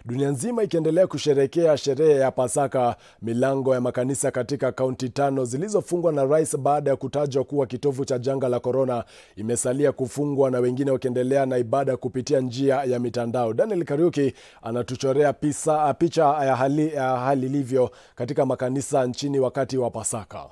dunia nzima ikiendelea kusherehekea sherehe ya Pasaka. Milango ya makanisa katika kaunti tano zilizofungwa na rais baada ya kutajwa kuwa kitovu cha janga la korona imesalia kufungwa na wengine wakiendelea na ibada kupitia njia ya mitandao. Daniel Kariuki anatuchorea pisa, picha ya hali, ya hali ilivyo katika makanisa nchini wakati wa Pasaka.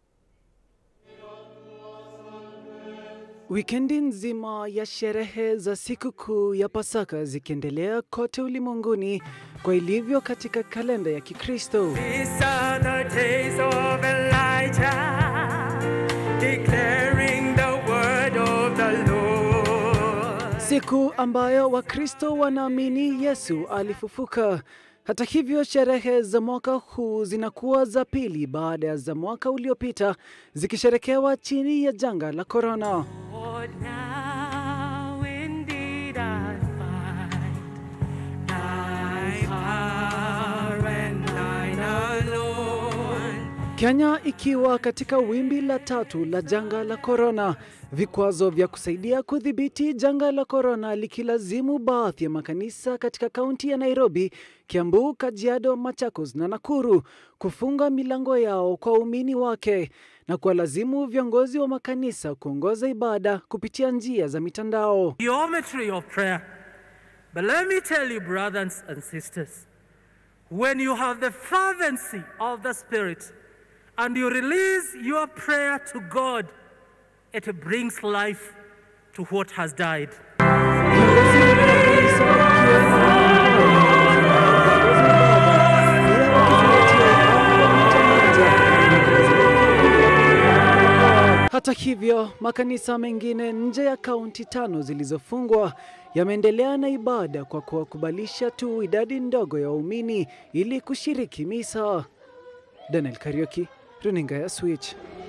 Wikendi nzima ya sherehe za sikukuu ya Pasaka zikiendelea kote ulimwenguni kwa ilivyo katika kalenda ya Kikristo. These are the days of Elijah, declaring the word of the Lord. Siku ambayo Wakristo wanaamini Yesu alifufuka. Hata hivyo, sherehe za mwaka huu zinakuwa za pili baada ya za mwaka uliopita zikisherekewa chini ya janga la korona. Lord, now indeed I find thy power and thine alone. Kenya ikiwa katika wimbi la tatu la janga la korona, vikwazo vya kusaidia kudhibiti janga la korona likilazimu baadhi ya makanisa katika kaunti ya Nairobi, Kiambu, Kajiado, Machakos na Nakuru kufunga milango yao kwa waumini wake na kuwalazimu viongozi wa makanisa kuongoza ibada kupitia njia za mitandao. Geometry of prayer. But let me tell you, brothers and sisters, when you have the fervency of the Spirit and you release your prayer to God, it brings life to what has died. Hata hivyo, makanisa mengine nje ya kaunti tano zilizofungwa yameendelea na ibada kwa kuwakubalisha tu idadi ndogo ya waumini ili kushiriki misa. Daniel Kariuki, runinga ya Switch.